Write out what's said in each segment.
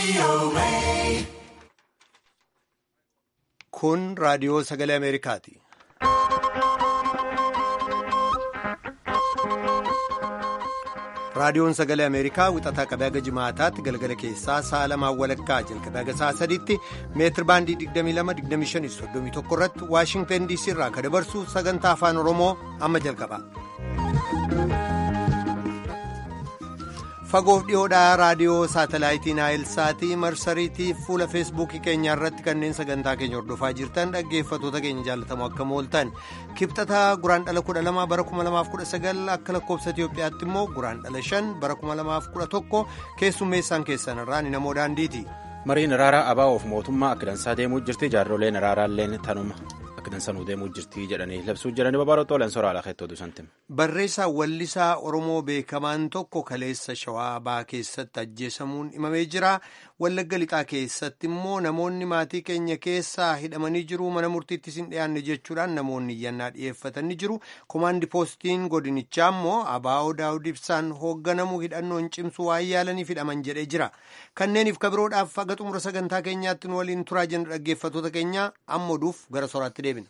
Kun raadiyoo sagalee Ameerikaati. Raadiyoon sagalee Ameerikaa wixataa qabee haga jimaataatti galgala keessaa sa'a lamaan walakkaa jalqabee haga sa'a sadiitti meetir baandii 22-25-31 irratti Waashingtan DC irraa kan dabarsu sagantaa afaan Oromoo amma jalqaba. Fagoof dhiyoodhaa raadiyoo saatalaayitii Naayilsaatii marsariitii fuula feesbuukii keenyaa irratti kanneen sagantaa keenya hordofaa jirtan dhaggeeffatoota keenya jaalatamu akka mooltan kibxataa guraan dhala 12 bara 2019 akka lakkoobsa Itiyoophiyaatti immoo guraan dhala 5 bara 2011 keessummeessaan keessan irraa ni namoo daandiiti. Mariin araaraa abaa'oof mootummaa akka dansaa deemuu jirti jaarroleen araaraalleen tanuma akka dansanuu deemuu jirti jedhanii labsuu jiranii babaaroo xoolan soraala keettootu santim. Barreessaa wallisaa Oromoo beekamaan tokko kaleessa shawaa baa keessatti ajjeesamuun himamee jira. Wallagga lixaa keessatti immoo namoonni maatii keenya keessaa hidhamanii jiru mana murtiittis hin dhiyaanne jechuudhaan namoonni iyyannaa dhiyeeffatanii jiru. Komaandi poostiin godinichaa immoo abaa'oo daawud ibsaan hoogganamu hidhannoon cimsu waan yaalaniif hidhaman jedhee jira. Kanneeniif kabiroodhaaf haga xumura sagantaa keenyaatti nu waliin turaa jenna dhaggeeffatoota keenya amma oduuf gara soraatti deebina.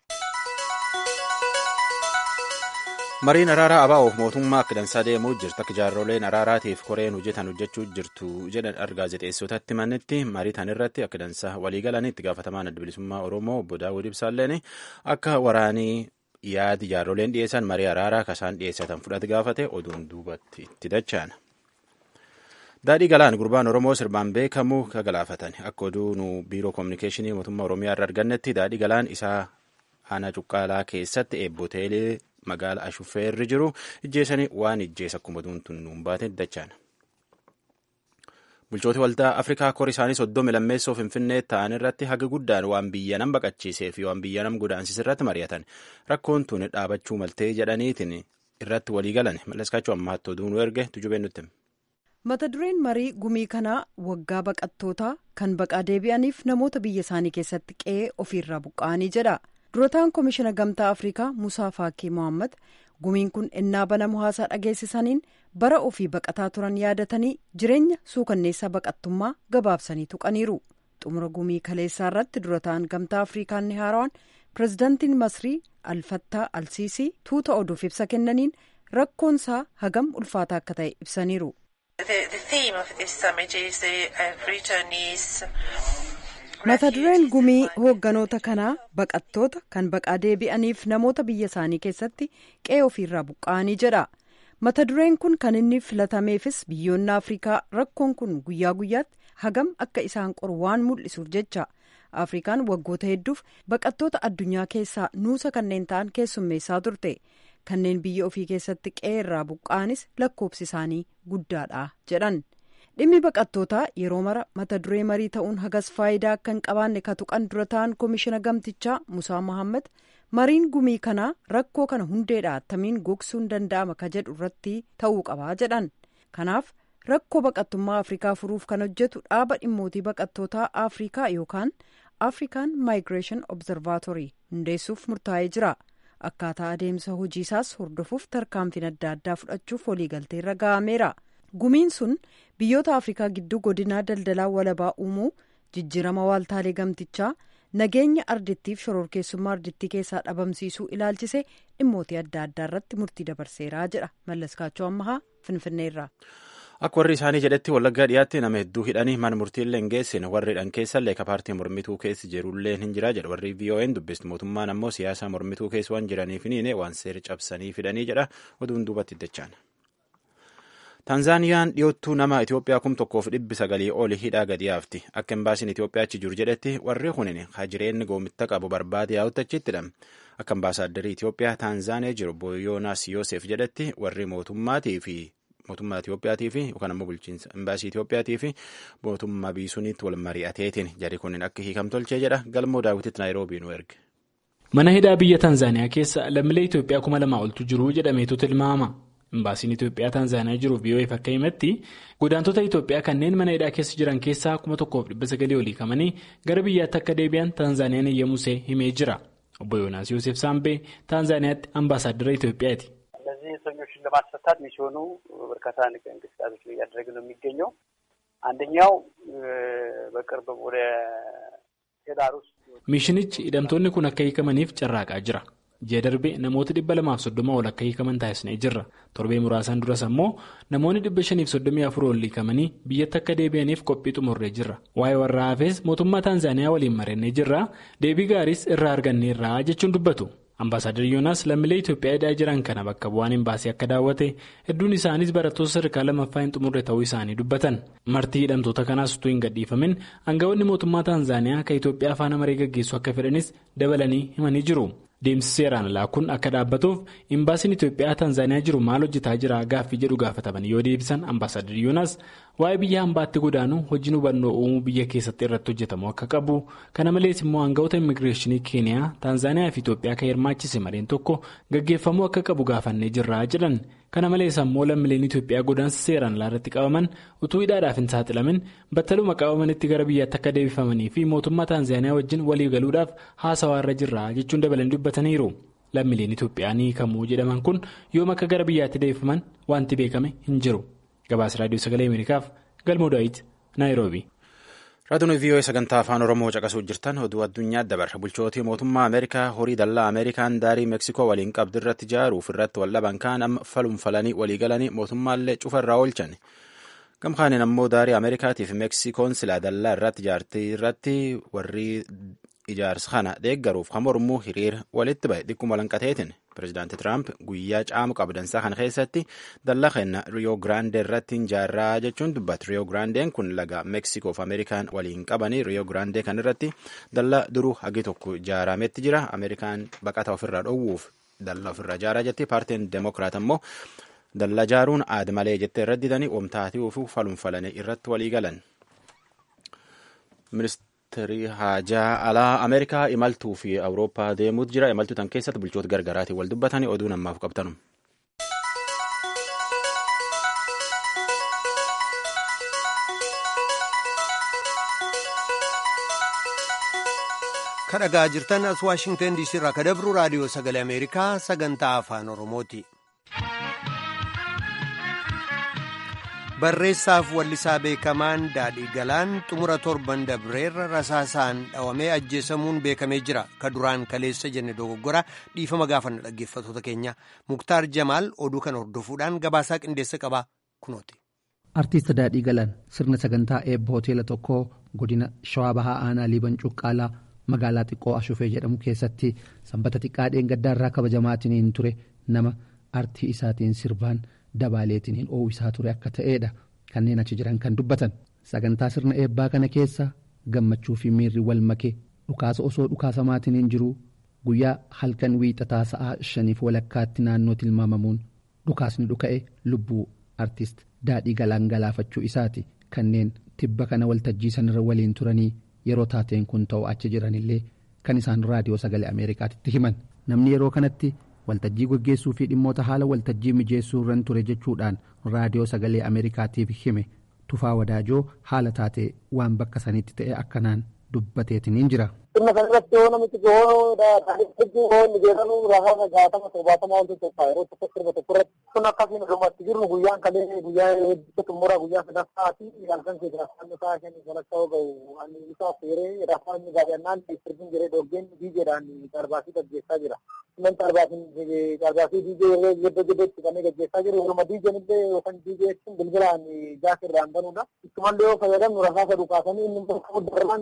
mariin araaraa abaa'oof mootummaa akka dansaa deemuu jirtu akka jaarroleen araaraatiif koreen hojjetan hojjechuu jirtu jedhan gaazexeessotatti mannetti marii tan irratti akka dansaa waliigalanii itti gaafatamaan adda bilisummaa oromoo obbo daawud ibsaalleen akka waraanii yaadi jaarroleen dhiyeessan marii araaraa kasaan dhiyeessatan fudhate gaafate oduun duubatti itti dachaana. daadhii galaan gurbaan oromoo sirbaan beekamu ka galaafatan akka oduu nu biiroo koominikeeshinii mootummaa oromiyaa irra argannetti daadhii galaan isaa aanaa cuqqaalaa keessatti eebboteelee magaala ashuffeerri jiru ijjeessanii waan ijjeessa akkuma duuntuun nuun baate dachaan. bulchooti waldaa afrikaa kor isaanii soddomi lammeessoo finfinnee ta'an irratti haga guddaan waan biyya nam baqachiisee fi waan biyya nam godaansise irratti mari'atan rakkoon tun dhaabachuu maltee jedhaniitiin irratti walii galan malleskaachuu ammaatti oduu nu erge tujubeen nutti. mata dureen marii gumii kanaa waggaa baqattootaa kan baqaa deebi'aniif namoota biyya isaanii keessatti qe'ee ofiirraa buqqa'anii jedha. durataan koomishina gamtaa afrikaa musaa faakii mohaammed gumiin kun ennaa banamu haasaa dhageessisaniin bara ofii baqataa turan yaadatanii jireenya suukanneessaa baqattummaa gabaabsanii tuqaniiru xumura gumii kaleessaa irratti durataan gamtaa afrikaa inni haaraan pirezidaantiin masrii alfattaa alsiisii tuuta oduuf ibsa kennaniin rakkoonsaa hagam ulfaataa akka ta'e ibsaniiru. mata dureen gumii hoogganoota kanaa baqattoota kan baqaa deebi'aniif namoota biyya isaanii keessatti qe'ee ofiirraa buqqa'anii jedha mata dureen kun kan inni filatameefis biyyoonni afrikaa rakkoon kun guyyaa guyyaatti hagam akka isaan qoru waan mul'isuuf jecha afrikaan waggoota hedduuf baqattoota addunyaa keessaa nuusa kanneen ta'an keessummeessaa turte kanneen biyya ofii keessatti qe'ee irraa buqqa'anis lakkoofsi isaanii guddaadha jedhan. dhimmi baqattootaa yeroo mara mata duree marii ta'uun hagas faayidaa akka hin qabaanne ka tuqan dura ta'an koomishina gamtichaa musaa mohaammed mariin gumii kanaa rakkoo kana hundeedha attamiin gogsuun danda'ama ka jedhu irratti ta'uu qabaa jedhan kanaaf rakkoo baqattummaa afrikaa furuuf kan hojjetu dhaaba dhimmootii baqattootaa afrikaa yookaan afrikaan maayigireeshin obzervaatorii hundeessuuf murtaa'ee jira akkaataa adeemsa hojiisaas hordofuuf tarkaanfiin adda addaa fudhachuuf waliigalteerra ga'ameera. gumiin sun biyyoota afrikaa gidduu godinaa daldalaa walabaa uumuu jijjiirama waaltaalee gamtichaa nageenya ardittiif shororkeessummaa ardittii keessaa dhabamsiisuu ilaalchisee dhimmootii adda addaa irratti murtii dabarseeraa jedha mallaskaachoo ammahaa finfinneerraa. akka warri isaanii jedhetti wallaggaa dhiyaatti nama hedduu hidhanii mana murtiillee hin geessine warri hidhan keessallee ka paartii mormituu keessi jirullee hin jira jedha warri vo'n dubbistu mootummaan ammoo siyaasa mormituu keessa waan jiraniif hin waan seera cabsanii fidanii jedha oduun duubatti dachaan. taanzaaniyaan dhiyoottuu nama itiyoophiyaa kum tokkoof dhibbi sagalii oli hidhaa gadi yaafti akka embaasiin itiyoophiyaa achi jiru jedhetti warri kunin hajireenni goomitta qabu barbaade yaa'uttachittidha akka ambaasaaddarii itiyoophiyaa taanzaaniyaa jiru boyoonaas yoosef jedhetti warri mootummaatii fi mootummaa itiyoophiyaatii fi yookaan ammoo bulchiinsa embaasii itiyoophiyaatii fi mootummaa biisuniitti wal mari'ateetiin jari kunin akka hiikam tolchee jedha galmoo daawwititti naayiroobii nu erge. mana hidhaa biyya taanzaaniyaa keessa lammiilee itiyoophiyaa kuma lamaa oltu jiru jedhameetu tilmaama. Imbaasiin Itoophiyaa Taanzaaniyaa jiruuf VOA'f akka himatti godaantota Itoophiyaa kanneen mana hidhaa keessa jiran keessaa kuma tokkoof dhibba sagalii olii kamanii gara biyyaatti akka deebi'an Taanzaaniyaan eeyyamusee himee jira. Obbo Yoonaas Yoosef Saambee Taanzaaniyaatti ambaasaadara Itoophiyaati. እነዚህ እስረኞችን ለማስፈታት ሚስዮኑ በርካታ እንቅስቃሴዎችን እያደረገ ነው የሚገኘው። አንደኛው በቅርብ ወደ ሄዳር ውስጥ miishinichi hidhamtoonni kun akka hiikamaniif carraaqaa jira ji'a darbe namoota dhibba lamaaf soddoma ol akka hiikaman taasisnee jirra torbee muraasaan duras ammoo namoonni dhibba shaniif soddomii afur ol hiikamanii biyyatti akka deebi'aniif qophii xumurree jirra waa'ee warra hafees mootummaa taanzaaniyaa waliin mari'annee jirra deebii gaariis irraa arganneerra jechuun dubbatu. Ambaasaadar Yoonaas lammiilee Itoophiyaa hidhaa jiran kana bakka bu'aan imbaasii akka daawwate hedduun isaanis barattoota sadarkaa lammaffaa hin xumurre ta'uu isaanii dubbatan martii hidhamtoota kanaas utuu hin gadhiifamin aangawoonni mootummaa Taanzaaniyaa kan Itoophiyaa afaan amaree gaggeessu akka fedhanis dabalanii himanii jiru. Deemsi seeraan alaa kun akka dhaabbatuuf imbaasiin Itoophiyaa Taanzaaniyaa jiru maal hojjetaa jira gaaffii jedhu gaafataman yoo deebisan ambaasaadar Yoonaas waa'ee biyya hambaatti godaanuu hojiin hubannoo uumuu biyya keessatti irratti hojjetamu akka qabu kana malees immoo aangawoota immigireeshinii keeniyaa Taanzaaniyaa fi Itoophiyaa kan hirmaachise mareen tokko gaggeeffamuu akka qabu gaafannee jirra jedhan kana malees ammoo lammiileen Itoophiyaa godaansa seeraan alaa irratti qabaman utuu hidhaadhaaf hin saaxilamin battaluma qabamanitti gara biyyaatti akka deebifamanii fi mootummaa Taanzaaniyaa wajjin walii galuudhaaf haasawaa irra jirra jechuun dabalanii dubbataniiru. Lammiileen Itoophiyaa ni hiikamuu jedhaman kun yoom akka gara biyyaatti deebifaman wanti beekame hin jiru. Gabaasa Raadiyoo Sagalee Ameerikaaf Galmoo Daawit Naayiroobi. Raadiyoon VOA sagantaa afaan Oromoo caqasuu jirtan oduu addunyaa dabarra bulchootii mootummaa Ameerikaa horii dallaa Ameerikaan daarii Meeksikoo waliin qabdu irratti ijaaruuf irratti wal dhaban kaan amma falumfalanii walii galanii mootummaallee cufa irraa oolchan. Gamkaaniin ammoo daarii Ameerikaatiif Meeksikoon silaa dallaa irratti ijaartii irratti warri ijaarsa kana deeggaruuf kan mormuu hiriira walitti bahe dhikkuma lanqateetiin pirezidaanti Tiraamp guyyaa caamu qabdansaa kana keessatti dallaa kenna Riyoo Giraandee irratti ijaarraa jechuun dubbatu. Riyoo Giraandeen kun laga Meeksikoo fi Ameerikaan waliin qabanii Riyoo Giraandee kan irratti dallaa duruu hagi tokko ijaarametti jira. Ameerikaan baqata ofirraa dhoowwuuf dallaa ofirraa ijaaraa jetti. Paartiin Demokiraat ammoo dallaa ijaaruun aada malee jettee irratti didanii oomtaatii fi falumfalanii irratti walii galan. Ministeerri haajaa alaa Ameerikaa imaltuu fi Awurooppaa deemuutu jira. Imaltuu tan keessatti bulchoota gargaraatiin wal dubbatanii oduu namaaf qabtanu. kadhagaa jirtan as waashingtan diisii irraa kadabru raadiyoo sagalee ameerikaa sagantaa afaan oromooti. barreessaaf wallisaa beekamaan daadhii galaan xumura torban dabreerra rasaasaan dhawamee ajjeesamuun beekamee jira ka duraan kaleessa jenne dogoggora dhiifama gaafanna dhaggeeffatoota keenya muktaar jamaal oduu kana hordofuudhaan gabaasaa qindeessa qaba kunooti. artiist daadhii galaan sirna sagantaa eebba hoteela tokkoo godina shawaa bahaa aanaa liiban cuqqaalaa magaalaa xiqqoo ashufee jedhamu keessatti sanbata xiqqaa dheengaddaarraa kabajamaatiin ture nama artii isaatiin sirbaan. dabaaleetiin oowisaa ture akka ta'eedha kanneen achi jiran kan dubbatan sagantaa sirna eebbaa kana keessa gammachuu fi miirri wal make dhukaasa osoo dhukaasamaatiin jiru guyyaa halkan wiixataa sa'aa shaniif walakkaatti naannoo tilmaamamuun dhukaasni dhuka'e lubbuu artist daadhii galaan galaafachuu isaati kanneen tibba kana waltajjii sanarra waliin turanii yeroo taateen kun ta'u achi jiranillee kan isaan raadiyoo sagalee ameerikaatitti himan namni yeroo kanatti. waltajjii gaggeessuu fi dhimmoota haala waltajjii mijeessuu irran ture jechuudhaan raadiyoo sagalee ameerikaatiif hime tufaa wadaajoo haala taatee waan bakka sanitti ta'e akkanaan dubbateetiin jira. Sirna kanarratti yoo namichi gahoo hedduu gahoo inni jedhamu lafa gaatama torbaatama wanti tokko yeroo tokko sirba tokko irratti kun akkasiin dhumatti jirru guyyaan kalee guyyaa hedduu xumura guyyaa sadaffaa fi halkan keessa rafaan isaa kennu walakkaa gahu ani isaa feeree rafaan inni gaafannaan sirbiin jiree dhoggeen diijeedhaan darbaasii gaggeessaa jira. Sunan darbaasii diijee yeroo giddo giddotti kanneen gaggeessaa jiru yeruma diijeen illee yookaan diijee jechuun bilbilaan jaas irraan banudha. Ittumallee yoo fayyadamnu rasaasa dhukaasanii inni bakka darban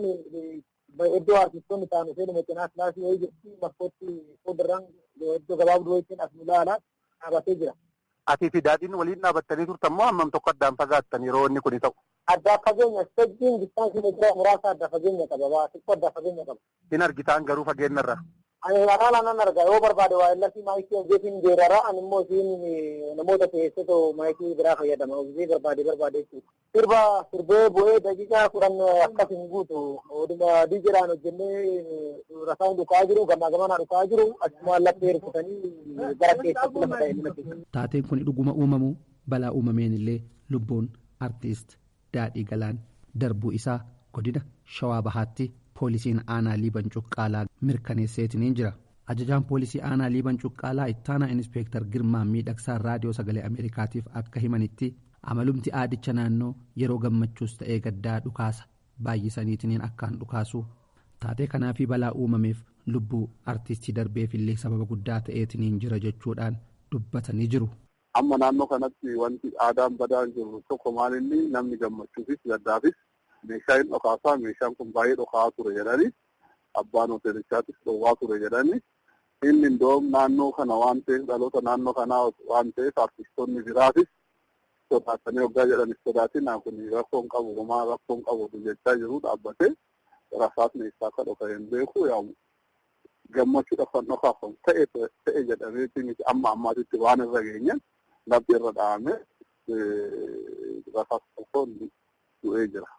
iddoo artistoonni ta'an ishee meeqinaa silaasii wayii jirti bakkootti fuulduran iddoo gabaabduu wayiitiin as nu ilaalaa dhaabatee jira. Atii fi daadhiin waliin dhaabbattanii turtan moo hammam tokko addaan fagaattan yeroo inni kuni ta'u? Addaa fageenya istajjiin distaansii meetira muraasa adda fageenya qaba waa xiqqoo adda fageenya qaba. Hin argitaan garuu fageenyarra. Ani alaala nan arga yoo barbaade waa illasii maayikii hojjetiin geerara ani immoo isiin namoota keessatoo maayikii biraa fayyadama hojii barbaade barbaade jechuudha. Sirba sirbee bu'ee daqiiqaa kudhan akkas hin guutu oduma diijedhaan hojjennee rasaan dhukaa jiru gamaa gamanaa dhukaa jiru achuma laphee hirkutanii gara keessatti lafa ta'e nima keessa. Taateen kun dhuguma uumamu balaa uumameen illee lubbuun artiist daadhii galaan darbuu isaa godina shawaa bahaatti. poolisiin aanaa liiban cuqqaalaa mirkaneesseetiin jira ajajaan poolisii aanaa liiban cuqqaalaa ittaanaa inspeektar girmaa miidhagsaa raadiyoo sagalee ameerikaatiif akka himanitti amalumti aadicha naannoo yeroo gammachuus ta'ee gaddaa dhukaasa baay'isaniitiin akkaan dhukaasu taatee kanaafii balaa uumameef lubbuu artistii darbeefillee sababa guddaa ta'eetiin jira jechuudhaan dubbatanii jiru. Amma naannoo kanatti wanti aadaan badaan jiru tokko maalinni namni gammachuufis gaddaafis meeshaa hin dhokaasaa meeshaan kun baay'ee dhokaa ture jedhanii abbaan hoteelichaattis dhoowwaa ture jedhanii inni indoom naannoo kana waan ta'eef dhaloota naannoo kanaa waan ta'eef artistoonni biraatis sodaatanii waggaa jedhanis sodaatinaa kun rakkoon qabu homaa rakkoon qabu jechaa jiru dhaabbatee rasaasni isaa akka dhoka hin beeku yaamu gammachuudhaaf kan dhokaafamu ta'e ta'e jedhameeti miti amma ammaatitti waan irra geenye labbi irra dhahame rasaasa tokkoon du'ee jira.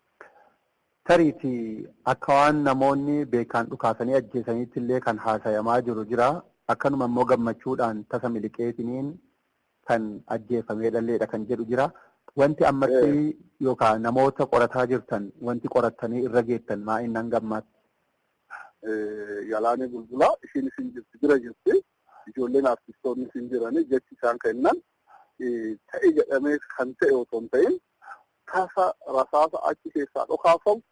Tariiti akka waan namoonni beekaan dhukaasanii ajjeesaniitti illee kan haasayamaa jiru jira. Akkanuma immoo gammachuudhaan tasa miliqeetiniin kan ajjeefamee dhalleedha kan jedhu jira. Wanti ammatti yookaan namoota qorataa jirtan wanti qorattanii irra geettan maa innan gammaatti. Yalaanii bulbulaa ishiin isin jirti bira jirti. Ijoolleen artistoonni isin jiranii jechi isaan kennan ta'e jedhamee kan ta'e otoo hin ta'in tasa rasaasa achi keessaa dhokaafamu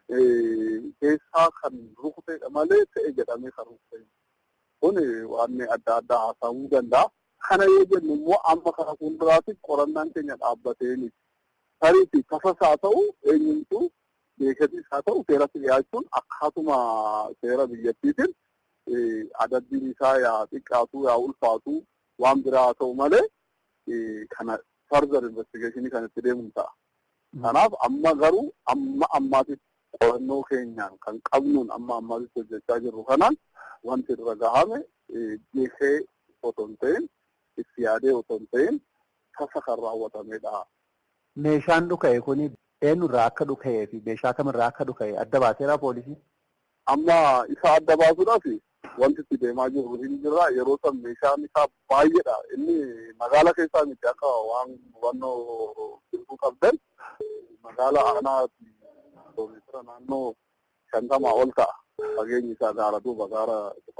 keessaa kan rukuteedha malee ta'e jedhamee kan rukute. Kun waan adda addaa haasa'uu danda'a. Kana yoo jennu immoo amma kana fuulduraatti qorannaan keenya dhaabbateeni. Tariifi tasas haa ta'u eenyumtuu beekatis haa ta'u seeratti dhiyaachuun akkaatuma seera biyyattiitiin adabbiin isaa yaa xiqqaatu yaa ulfaatu waan biraa haa ta'u malee kana further investigationii kan itti deemuun ta'a. Kanaaf amma garuu amma ammaatitti qorannoo keenyaan kan qabnuun amma ammaatitti hojjechaa jirru kanaan wanti irra gahame geessee otoo hin ta'in itti yaadee otoo hin ta'in tasa kan raawwatamedha. Meeshaan dhuka'e kuni eenyurraa akka dhuka'ee fi meeshaa kamirraa akka dhuka'e adda baaseera poolisii? Amma isa adda baasuudhaaf wanti itti deemaa jirru hin jirra. Yeroo san meeshaan isaa baay'eedha. Inni magaala keessaa miti akka waan hubannoo jirtu qabdan magaala aanaa kiiloomeetira naannoo shantamaa ol ta'a. Fageenyi isaa gaara duuba gaara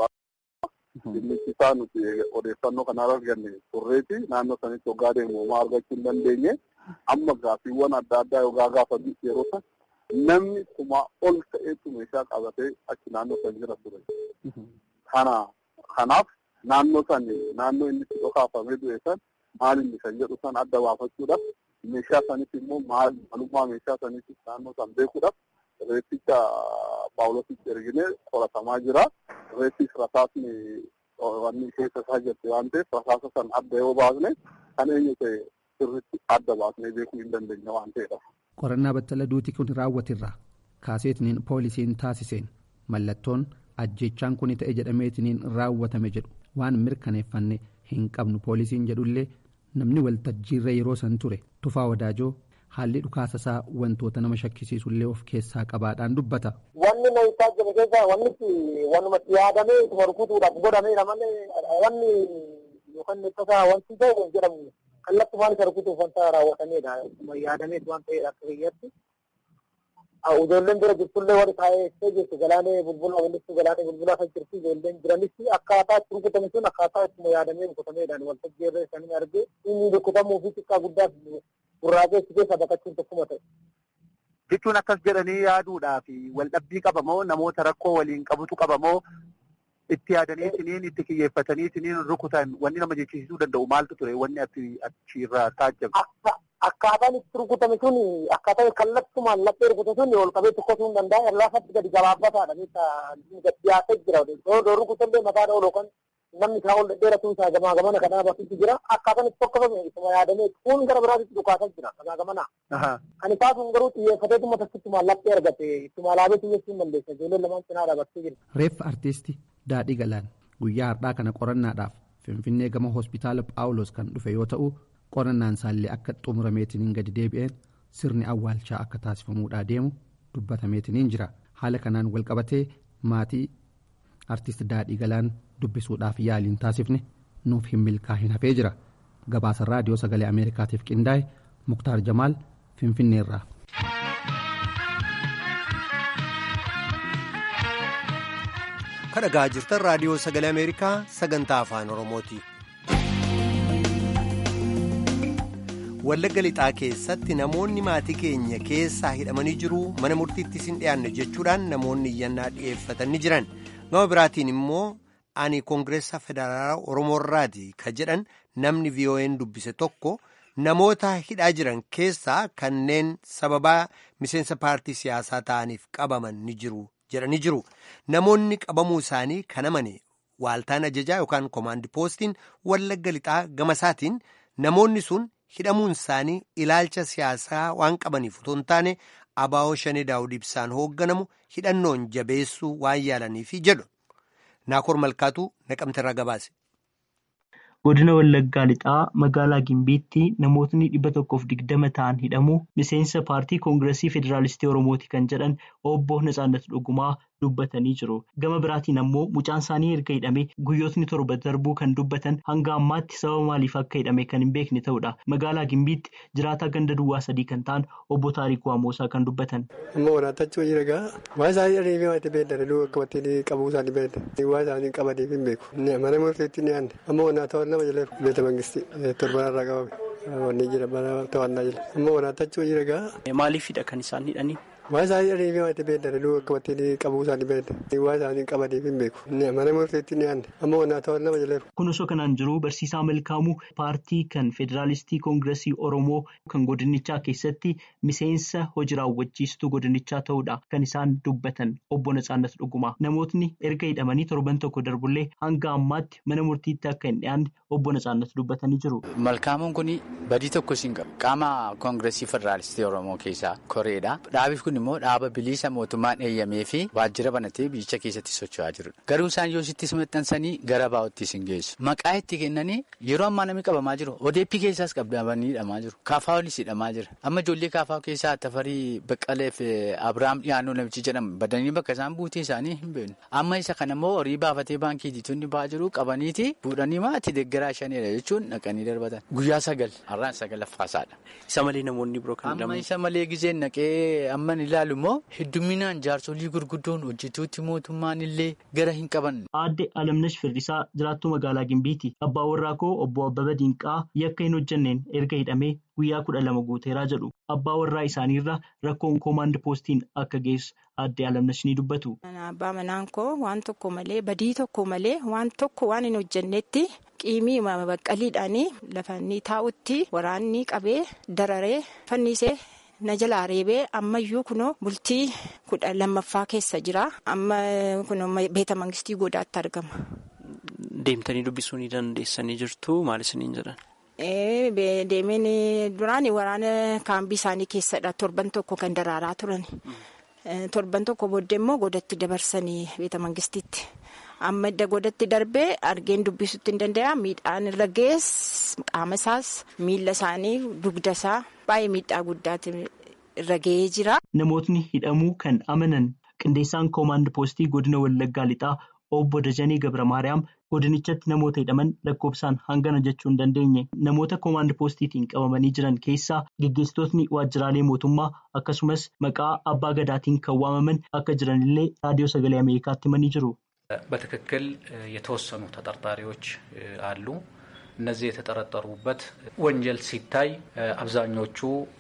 Dhimmichi isaa nuti odeeffannoo kanarra arganne turreeti naannoo sanitti hoggaa deemu homaa argachuu hin dandeenye amma gaaffiiwwan adda addaa yogaa gaafatu yeroo san namni kumaa ol ta'etu meeshaa qabatee achi naannoo san jira ture. Kana kanaaf naannoo san naannoo inni itti dhokaafamee du'e san maal inni kan jedhu san adda baafachuudhaaf meeshaa sanis immoo maal maalummaa meeshaa sanis naannoo san beekuudhaaf reetticha paawulositti erginee qoratamaa jira. Reettis rasaasni wanni keessa isaa jirti waan ta'eef rasaasa san adda yoo baasne kan eenyu ta'e sirriitti adda baasnee beekuu hin dandeenya waan ta'eedha. Qorannaa battala duuti kun raawwatirra kaaseetiniin poolisiin taasiseen mallattoon ajjechaan kun ta'e jedhameetiniin raawwatame jedhu waan mirkaneeffanne hin qabnu poolisiin jedhullee namni waltajjiirra yeroo san ture tufaa wadaajoo haalli dhukaasa isaa wantoota nama shakkisiisullee of keessaa qabaadhaan dubbata. Wanni na isaa jiru keessa wanni wanumatti yaadamee ituma rukutuudhaaf godhameedha malee wanni yookaan tasaa wanti ta'e jedhamu kallattumaan isa rukutuuf wanta raawwatameedha. Ituma yaadameet waan ta'eedha akka biyyatti. Ijoolleen bira jirtullee warri taa'ee jirtu galaanee bulbula walitti galaanee bulbulaa kan jirtu ijoolleen jiranis akkaataa itti rukutame sun akkaataa ittuma yaadamee rukutameedhaan waltajjii irra isaanii argee inni rukutamuu fi xiqqaa guddaaf gurraageessi keessa baqachuun tokkuma ta'e. Jechuun akkas jedhanii yaaduudhaaf waldhabbii qabamoo namoota rakkoo waliin qabutu qabamoo itti yaadanii isiniin itti kiyyeeffatanii isiniin rukutan wanni nama jechisiisuu danda'u maaltu ture wanni achirraa taajjabe. Akkaataan itti rukutame sun akkaataa kallattumaan laphee rukute sun ol qabee tokkotuu hin danda'a laafatti gadi gabaabataadha gadi dhiyaatee jira yoo rukutallee mataadha ol yookaan namni isaa ol dheeratuun isaa gamaa gamana kanaa bakkitti jira akkaataan itti tokkofame isuma yaadamee kun gara biraatti dhukaasaa jira gamaa gamana. Kan isaa sun garuu xiyyeeffatee dhuma takkittumaan laphee argate ittuma alaabee xiyyeessuu hin dandeessa ijoolleen lamaan cinaa dhaabattee jirti. Reeffa artiistii Daadhii Galaan guyyaa har'aa kana qorannaadhaaf Finfinnee gama hospitaala Phaawulos kan dhufe yoo ta'u qorannaan isaallee akka xumurameetiniin gadi deebi'een sirni awwaalchaa akka taasifamuudhaa deemu dubbatameetiniin jira haala kanaan walqabatee maatii artist daadhii galaan dubbisuudhaaf yaaliin taasifne nuuf hin milkaa'in hafee jira gabaasa raadiyoo sagalee ameerikaatiif qindaa'e muktaar jamaal finfinneerraa. kan dhagaa jirtan raadiyoo sagalee ameerikaa sagantaa afaan oromooti. wallagga lixaa keessatti namoonni maatii keenya keessaa hidhamanii jiru mana murtiittis hin dhiyaanne jechuudhaan namoonni iyyannaa dhi'eeffatanii jiran gama biraatiin immoo ani koongireessaa federaalaa oromoorraati ka jedhan namni vii'oo'een dubbise tokko namoota hidhaa jiran keessaa kanneen sababaa miseensa paartii siyaasaa ta'aniif qabaman ni jiru jedhanii jiru namoonni qabamuu isaanii kan amane waaltaan ajajaa yookaan koomaandi poostiin wallagga lixaa gama isaatiin namoonni sun. hidhamuun isaanii ilaalcha siyaasaa waan qabaniif otoo hin taane abaa'oo shanee daawud ibsaan hoogganamu hidhannoon jabeessuu waan yaalaniifi jedhu naakoor malkaatuu naqamterraa gabaase. godina wallaggaa lixaa magaalaa gimbiitti namootni dhibba tokkoof digdama ta'an hidhamuu miseensa paartii koongiresii federaalistii oromooti kan jedhan obbo Natsaannat Dhugumaa dubbatanii jiru gama biraatiin ammoo mucaan isaanii erga hidhame guyyootni torba darbuu kan dubbatan hanga ammaatti sababa maaliif akka hidhame kan hin beekne ta'udha magaalaa gimbiitti jiraataa ganda duwwaa sadii kan ta'an obbo Taarikuu Amoosaa kan dubbatan. Amma waraatachuu jira gaa waan isaanii adeemee waan itti beektan iluu akka wattiin qabuu isaanii beektan waan isaanii qabaniif hin beeku mana murteetti ni aanne amma wanaata nama jala beeta mangisti torbanarraa qabame wanni jira mana to'annaa jira amma waraatachuu jira gaa. Maaliifidha kan isaan hidhanii? waan isaanii adeemee waan itti beektan iluu akka wattiin qabuu isaanii beektan waan isaanii qabaniif hin beeku mana murteetti ni aanne amma wanaata nama jala. Kun osoo kanaan jiru barsiisaa Malkaamuu paartii kan federaalistii koongiresii Oromoo kan godinichaa keessatti miseensa hojii raawwachiistuu godinichaa ta'uudha kan isaan dubbatan obbo Natsaannat Dhugumaa. Namootni erga hidhamanii torban tokko darbullee hanga ammaatti mana murtiitti akka hin dhiyaanne obbo Natsaannat dubbatanii jiru. Malkaamuun kun badii tokko siin qabu. Qaama koongiresii federaalistii Oromoo keessaa koreedha. Dhaabi kun immoo dhaaba bilisa mootummaan eeyyamee fi waajjira banatee biyyicha keessatti socho'aa jirudha. Garuu isaan yoo sittis maxxansanii gara baa'oottis hin geessu. Maqaa itti kennanii yeroo ammaa namni qabamaa jiru. Odeeppii keessaas qabdamanii hidhamaa jiru. Kaafaawolis hidhamaa jira. Amma ijoollee kaafaa keessaa Tafarii Baqqalee fi Abiraam Dhiyaannoo namichi jedhamu badanii bakka isaan buutee isaanii hin beeknu. Amma isa kana immoo horii baafatee baankii diitonni ba'aa jiru qabaniiti fuudhanii maatii deeggaraa shanidha jechuun dhaqanii darbatan. Guyyaa sagal har'aan sagalaffaasaadha. Isa malee namoonni biroo kan Amma isa malee gizeen naqee amman ilaalu immoo hedduminaan jaarsolii gurguddoon hojjetuutti mootummaan illee gara hin qaban. Aadde Alamnash Firdisaa jiraattuu magaalaa Gimbiiti. Abbaa warraa koo obbo Abbaba Diinqaa yakka hin hojjenneen erga hidhamee guyyaa kudha lama guuteeraa jedhu. Abbaa warraa isaaniirra rakkoon koomaand poostiin akka geessu aadde Alamnash ni dubbatu. Abbaa manaan koo waan tokko malee badii tokko malee waan tokko waan hin hojjennetti qiimii baqqaliidhaan lafa inni taa'utti waraanni qabee dararee fannisee. na jalaa reebee ammayyuu kunoo bultii kudha lammaffaa keessa jira amma kunoo beeta mangistii godaatti argama. Deemtanii dubbisuu ni dandeessanii jirtu maal isiniin jedhan? Deemeen duraan waraana kaambii isaanii keessadha torban tokko kan daraaraa turan torban tokko booddee immoo godatti dabarsanii beeta mangistiitti. amma edda godatti darbee argeen dubbisuutti hin danda'a miidhaan irra gees qaama isaas miila isaanii dugda isaa baay'ee miidhaa guddaati irra ga'ee jira. Namootni hidhamuu kan amanan qindeessaan koomaand poostii godina wallaggaa lixaa obbo Dajanii Gabra Maariyaam godinichatti namoota hidhaman lakkoofsaan hangana jechuu hin dandeenye namoota koomaand poostiitiin qabamanii jiran keessaa geggeessitootni waajjiraalee mootummaa akkasumas maqaa abbaa gadaatiin kan waamaman akka jiranillee raadiyoo sagalee ameerikaatti himanii jiru. በትክክል የተወሰኑ ተጠርጣሪዎች አሉ። እነዚህ የተጠረጠሩበት ወንጀል ሲታይ አብዛኞቹ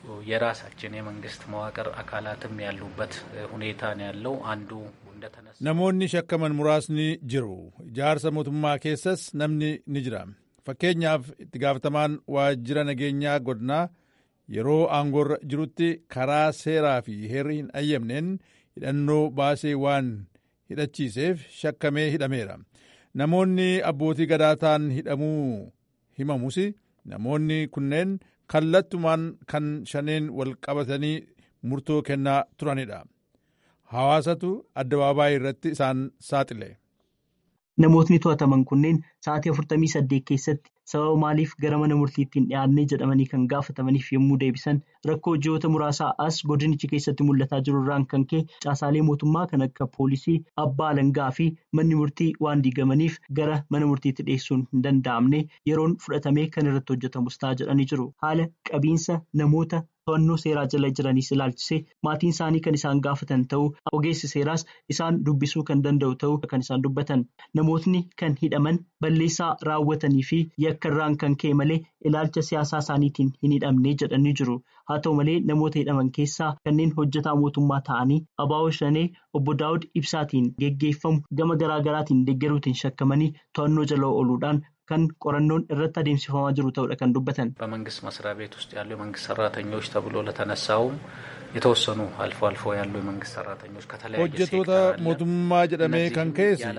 የራሳችን የመንግስት መዋቅር አካላትም ያሉበት ሁኔታ ነው ያለው። አንዱ እንደተነሳ namoonni shakkaman muraasni jiru ijaarsa mootummaa keessas namni ni jira fakkeenyaaf itti gaafatamaan waajjira nageenyaa godinaa yeroo aangoorra jirutti karaa seeraa fi heerri hin ayyamneen hidhannoo baasee waan hidhachiiseef shakkamee hidhameera namoonni abbootii gadaataan hidhamuu himamus namoonni kunneen kallattumaan kan shaneen wal qabatanii murtoo kennaa turanidha hawaasatu addabaabaayii irratti isaan saaxile. Namootni to'ataman kunneen sa'aatii 48 keessatti sababa maaliif gara mana murtiitti hin dhiyaannee jedhamanii kan gaafatamaniif yommuu deebisan rakkoo ji'oota muraasaa as godinichi keessatti mul'ataa jiru irraan kan ka'e caasaalee mootummaa kan akka poolisii abbaa alangaa fi manni murtii waan diigamaniif gara mana murtiitti dhiyeessuun hin danda'amne yeroon fudhatamee kan irratti hojjetamus ta'a jedhanii jiru haala qabiinsa namoota to'annoo seeraa jala jiraniis ilaalchisee maatiin isaanii kan isaan gaafatan ta'uu ogeessi seeraas isaan dubbisuu kan danda'u ta'uu kan isaan dubbatan namootni kan hidhaman balleessaa raawwatanii fi yakka irraan kan ka'e malee ilaalcha siyaasaa isaaniitiin hin hidhamne jedhanii jiru haa ta'u malee namoota hidhaman keessaa kanneen hojjetaa mootummaa ta'anii abaa'oo shanee obbo daawud ibsaatiin geggeeffamu gama garaagaraatiin deeggaruutiin shakkamanii to'annoo jala ooluudhaan. kan qorannoon irratti adeemsifamaa jiru ta'uudha kan dubbatan. በመንግስት መስሪያ ቤት ውስጥ ያሉ የመንግስት ሰራተኞች ተብሎ ለተነሳውም የተወሰኑ አልፎ አልፎ ያሉ የመንግስት ሰራተኞች ከተለያየ hojjetoota mootummaa jedhamee kan keessa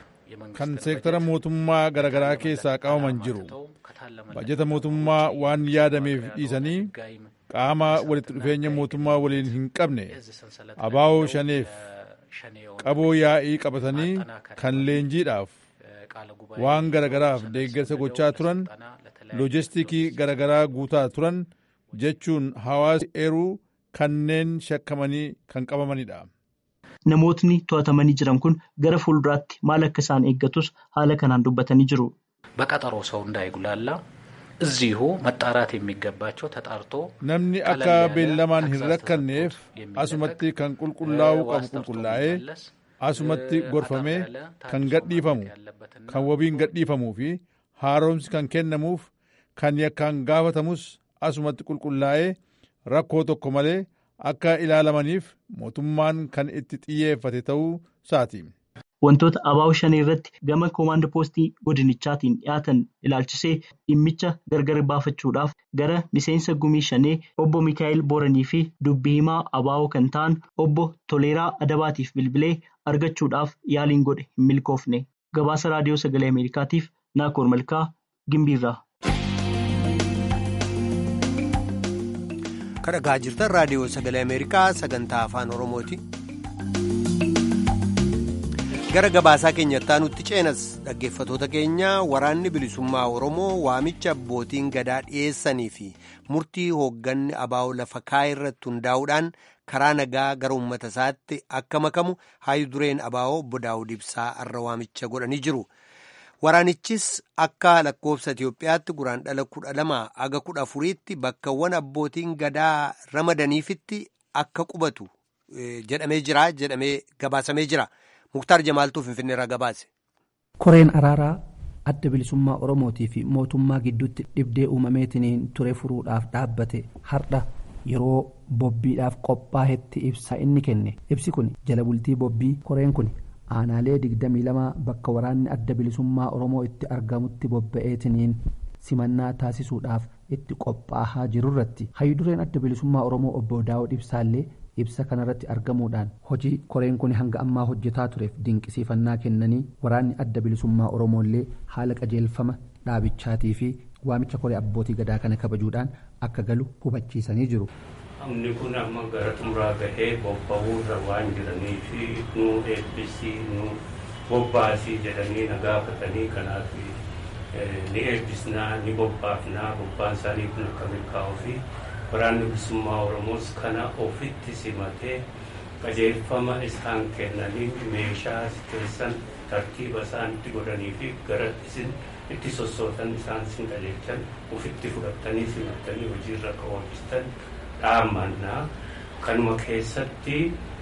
kan seektara mootummaa garaagaraa keessaa qabaman jiru bajeta mootummaa waan yaadameef dhiisanii qaama walitti dhufeenya mootummaa waliin hin qabne abaa'oo shaneef qaboo yaa'ii qabatanii kan leenjiidhaaf waan garagaraaf deeggarsa gochaa turan loojistiikii garagaraa guutaa turan jechuun hawaasa eeruu kanneen shakkamanii kan qabamanidha. Namootni to'atamanii jiran kun gara fuulduraatti maal akka isaan eeggatus haala kanaan dubbatanii jiru. በቀጠሮ ሰው እንዳይጉላላ እዚሁ መጣራት የሚገባቸው ተጣርቶ namni akka beellamaan hin rakkanneef asumatti kan qulqullaa'uu qabu qulqullaa'ee asumatti gorfamee kan gadhiifamu kan wabiin gadhiifamuu fi haaromsi kan kennamuuf kan yakkaan gaafatamus asumatti qulqullaa'ee rakkoo tokko malee akka ilaalamaniif mootummaan kan itti xiyyeeffate ta'uu isaati. Wantoota abaa'oo shanii irratti gama koomaand poostii godinichaatiin dhiyaatan ilaalchisee dhimmicha gargar baafachuudhaaf gara miseensa gumii shanee obbo Mikaa'el Booranii fi dubbii himaa abaa'oo kan ta'an obbo Toleeraa Adabaatiif bilbilee argachuudhaaf yaaliin godhe hin milkoofne. Gabaasa raadiyoo sagalee Ameerikaatiif Naakoor Malkaa Gimbiirraa. Kadhagaa jirtan raadiyoo sagalee Ameerikaa sagantaa afaan Oromooti. gara gabaasaa keenyattaa nutti ceenas dhaggeeffatoota keenya waraanni bilisummaa oromoo waamicha abbootiin gadaa dhiyeessanii fi murtii hoogganni abaa'oo lafa kaa'e irratti hundaa'uudhaan karaa nagaa gara uummata isaatti akka makamu haayi dureen abaa'oo obbo daawud ibsaa irra waamicha godhanii jiru waraanichis akka lakkoofsa itiyoophiyaatti guraandhala kudha lama aga kudha afuriitti bakkawwan abbootiin gadaa ramadaniifitti akka qubatu jedhamee jira jedhamee gabaasamee jira. muktaar jamaaltuu finfinneerraa gabaase. koreen araaraa adda bilisummaa oromootii fi mootummaa gidduutti dhibdee uumameetiin ture furuudhaaf dhaabbate har'a yeroo bobbiidhaaf qophaa'etti ibsa inni kenne ibsi kun jala bultii bobbii koreen kun aanaalee 22 bakka waraanni adda bilisummaa oromoo itti argamutti bobba'eetiniin simannaa taasisuudhaaf itti qophaa'aa jirurratti hayyudureen adda bilisummaa oromoo obbo daawud ibsaallee ibsa kanarratti argamuudhaan hojii koreen kun hanga ammaa hojjetaa tureef dinqisiifannaa kennanii waraanni adda bilisummaa oromoollee haala qajeelfama dhaabichaatii fi waamicha koree abbootii gadaa kana kabajuudhaan akka galu hubachiisanii jiru. Namni kun amma gara xumuraa gahee bobba'uu irra waan jiraniif nu eebbisii nu bobbaasii jedhanii na gaafatanii kanaaf ni eebbisnaa ni bobbaafnaa bobbaan isaanii kun akka milkaa'uu fi waraanni bilisummaa oromoos kana ofitti simatee qajeelfama isaan kennanii meeshaa keessan tartiiba isaan itti godhanii fi gara isin itti sossootan isaan isin qajeelchan ofitti fudhattanii simattanii hojiirra akka oolchistan dhaamannaa kanuma keessatti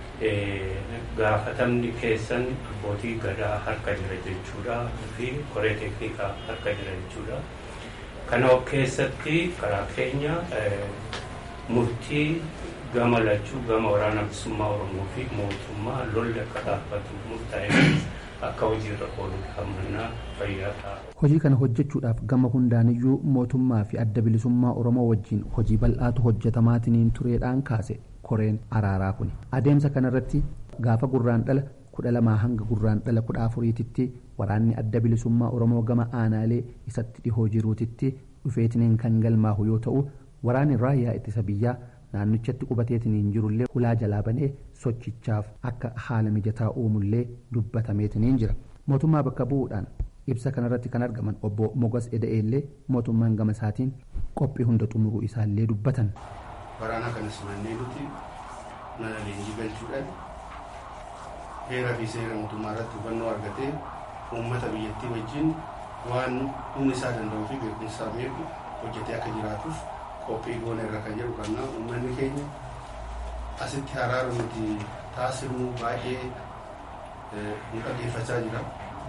gaafatamni keessan abbootii gadaa harka jira jechuudha fi koree teeknikaa harka jira jechuudha. kana keessatti karaa keenya murtii gama lachuu gama waraana bilisummaa oromoo fi mootummaa lolli akka dhaabbatu murtaa'e akka hojiirra oolu hammannaa fayyaa ta'a. hojii kana hojjechuudhaaf gama hundaaniyyuu mootummaa fi adda bilisummaa oromoo wajjin hojii bal'aatu hojjetamaatiniin tureedhaan kaase koreen araaraa kun adeemsa kanarratti gaafa gurraan dhala kudha lamaa hanga gurraan dhala kudha afuriititti waraanni adda bilisummaa oromoo gama aanaalee isatti dhihoo jiruutitti dhufeetiniin kan galmaahu yoo ta'u waraanni raayyaa ittisa biyyaa naannichatti qubateetiniin jirullee hulaa jalaa banee sochichaaf akka haala mijataa uumullee dubbatameetiniin jira mootummaa bakka bu'uudhaan ibsa kanarratti kan argaman obbo mogas eda'eellee mootummaan gama isaatiin qophii hunda xumuruu isaallee dubbatan. waraana kana simannee nuti mana leenjii galchuudhaan heeraa fi seera mootummaa irratti hubannoo argatee uummata biyyattii wajjin waan humni isaa danda'uu fi beekumsaa beeku hojjetee akka jiraatuuf qophii goona irra kan jedhu kannaa uummanni keenya asitti haraara nuti taasifnu baay'ee nu dhaggeeffachaa jira.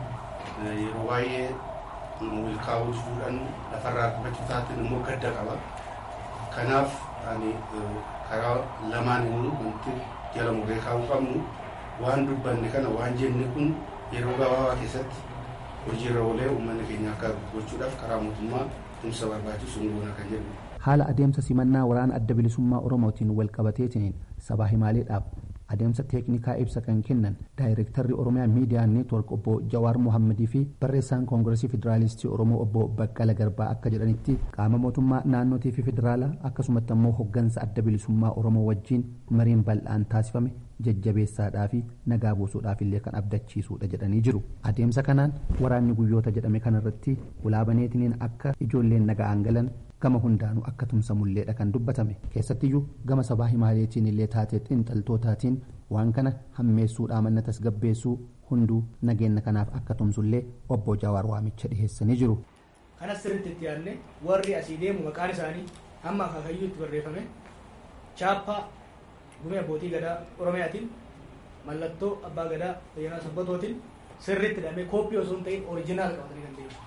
Yeroo baay'ee milkaa'uu fuudhan lafarraa argachuu taateen immoo gadda qaba. Kanaaf ani karaa lamaan immoo wanti jala muree kaa'uu qabnu waan dubbanne kana waan jenne kun yeroo gabaabaa keessatti hojiirra oolee uummanni keenya akka gochuudhaaf karaa mootummaa tumsa barbaachisu hin goona kan jedhu. haala adeemsa simannaa waraana adda bilisummaa oromootiin wal qabateetiin sabaa himaaleedhaaf adeemsa teeknikaa ibsa kan kennan daayirektarri oromiyaa miidiyaa neetwork obbo jawaar mohammadii fi barreessaan koongiresii federaalistii oromoo obbo baqqala garbaa akka jedhanitti qaama mootummaa naannootii fi federaalaa akkasumatti ammoo hoggansa adda bilisummaa oromoo wajjiin mariin bal'aan taasifame jajjabeessaadhaa fi nagaa buusuudhaaf illee kan abdachiisuudha jedhanii jiru adeemsa kanaan waraanni guyyoota jedhame kanarratti ulaabaneetiniin akka ijoolleen naga'aan galan gama hundaanuu akka tumsamulleedha kan dubbatame keessattiyyuu gama sabaa himaaleetiin illee taatee xiinxaltootaatiin waan kana hammeessuudhaa manna tasgabbeessuu hunduu nageenya kanaaf akka tumsullee obbo Jawaar waamicha dhiheessanii jiru. kanas sirriitti itti yaadne warri asii deemu maqaan isaanii hamma akaakayyuu itti barreeffame chaappaa gumee abbootii gadaa oromiyaatiin mallattoo abbaa gadaa fayyanaa sabbatootiin sirriitti hidhamee kooppii osoo hin ta'in orijinaal qabatanii kan deemu.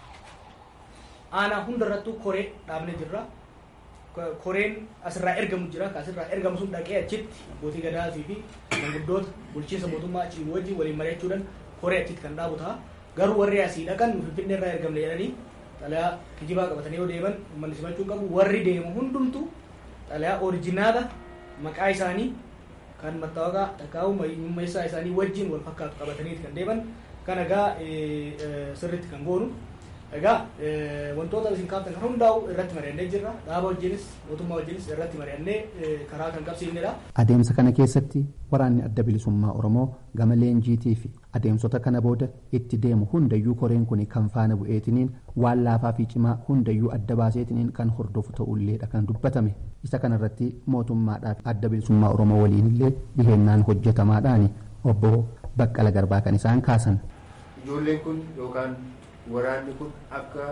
aanaa hundarrattuu koree dhaabne jirra koreen asirraa ergamu jira asirraa ergamu sun dhaqee achitti abbootii gadaatii fi manguddoota bulchiinsa mootummaa achii wajjin waliin mari'achuudhaan koree achitti kan dhaabu ta'a garuu warri asii dhaqan finfinnee irraa ergamne jedhanii xalayaa kijibaa qabatanii yoo deeman uummanni simachuu qabu warri deemu hundumtu xalayaa orijinaala maqaa isaanii kan mattaawaqaa dhaqaa'u mummeessaa isaanii wajjin wal fakkaatu qabataniiti kan deeman kan egaa sirriitti kan goonu egaa wantoota isin kaaftan kan hundaa'u irratti mari'annee jirra dhaaba wajjinis mootummaa wajjinis irratti mari'annee karaa kan qabsiifnedha. adeemsa kana keessatti waraanni adda bilisummaa oromoo gama leenjiitii fi adeemsota kana booda itti deemu hundayyuu koreen kun kan faana bu'eetiniin waan laafaa fi cimaa hundayyuu adda baaseetiniin kan hordofu ta'ulleedha kan dubbatame isa kanarratti mootummaadhaaf adda bilisummaa oromoo waliinillee dhihennaan hojjetamaadhaani obbo baqqala garbaa kan isaan kaasan. ijoolleen kun yookaan waraanni kun akka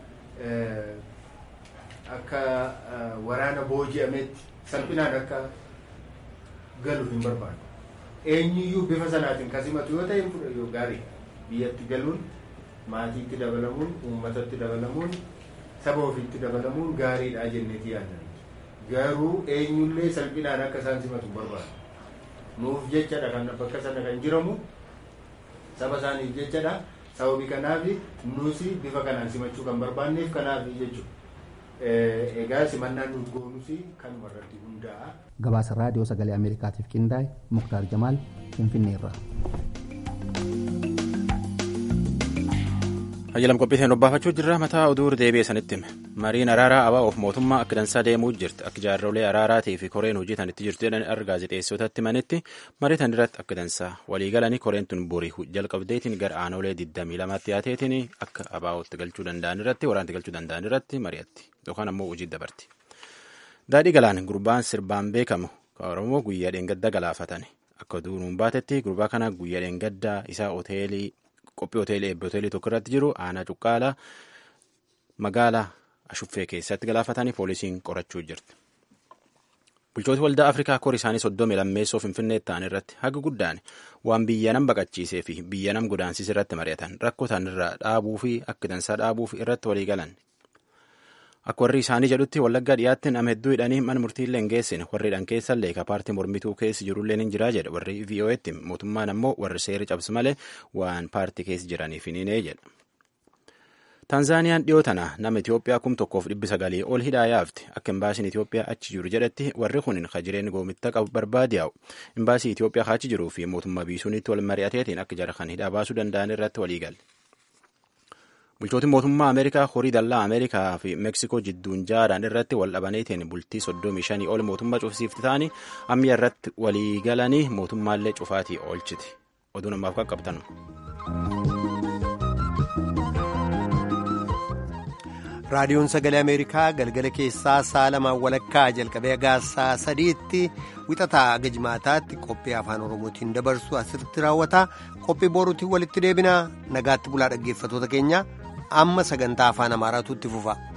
akka waraana booji'ametti salphinaan akka galu hin barbaadu. Eenyuyyuu bifa sanaatiin kasimatu yoo ta'e fudhatu gaarii biyyatti galuun maatiitti dabalamuun uummatatti dabalamuun saba ofiitti dabalamuun gaariidha jenneeti yaaddan. Garuu eenyullee salphinaan akka isaan simatu hin barbaadu. Nuuf jechadha kan bakka sana kan jiramu saba isaaniif jechadha. sababii kanaaf nuti bifa kanaan simachuu kan barbaanneef kanaaf jechuudha. Egaa simannaan nuti goonus kan irratti hundaa'a. Gabaasa raadiyoo sagalee Ameerikaatiif qindaa'e Muktaar Jamaal Finfinneerra. Hayyalam qophiiteen dhobbaafachuu jirra mataa oduu deebi'e sanitti hime. Mariin araaraa ABO'oof mootummaa akka dansaa deemuu jirti. Akka jaarrolee araaraatii fi koreen hojii tanitti jirtu jedhan argaa gaazexeessotatti manitti marii tan irratti akka dansaa walii galanii koreen tun borii jalqabdeetiin gara aanolee 22 dhiyaateetiin akka ABO'ootti galchuu danda'an irratti waraanti galchuu danda'an irratti mari'atti yookaan ammoo hojii dabarti. Daadhii galaan gurbaan sirbaan beekamu Oromoo guyyaa dheengadda galaafatan akka duunuun baatetti gurbaa kana guyyaa dheengaddaa isaa hoteelii qophii hoteelii eebbi hoteelii tokko irratti jiru aanaa cuqqaalaa magaalaa ashuffee keessatti galaafatanii poolisiin qorachuu jirti. Bulchooti waldaa Afrikaa kor isaanii soddomii lammeessoo Finfinnee ta'an irratti haga guddaan waan biyya nam baqachiisee fi biyya nam godaansise irratti mari'atan rakkoo ta'an irraa dhaabuu fi akka dansaa dhaabuuf irratti walii galan. Akka warri isaanii jedhutti wallaggaa dhiyaatti nama hedduu hidhanii mana murtiillee hin geessine warri hidhan keessa illee ka paartii mormituu keessa jirullee ni jira jedha warri VOA'tti mootummaan ammoo warri seera cabsu malee waan paartii keessa jiraniif hin hine jedha. Taanzaaniyaan dhiyoo tana nama Itoophiyaa kum tokkoof dhibbi sagalii ol hidhaa yaafte akka imbaasiin Itoophiyaa achi jiru jedhetti warri kun ka jireen goomitta qabu barbaade yaa'u imbaasii Itoophiyaa achi jiruu fi mootummaa biisuunitti wal mari'ateetiin akka jara kan hidhaa baasuu danda'an irratti walii galle. Bulchootiin mootummaa Ameerikaa horii dallaa Ameerikaa fi Meksikoo jidduun jaaraan irratti wal dhabaneetiin bultii soddomii shanii ol mootummaa cufsiifti ta'anii ammayya irratti walii galanii mootummaallee cufaatii oolchiti. Oduu namaaf qaqqabtanu. raadiyoon sagalee ameerikaa galgala keessaa sa'a lamaan walakkaa jalqabee gaasaa sadiitti wixataa gajmaataatti qophii afaan oromootiin dabarsu asirratti raawwata qophii boruutiin walitti deebina nagaatti bulaa dhaggeeffatoota keenya amma sagantaa afaan amaaraatu itti fufa.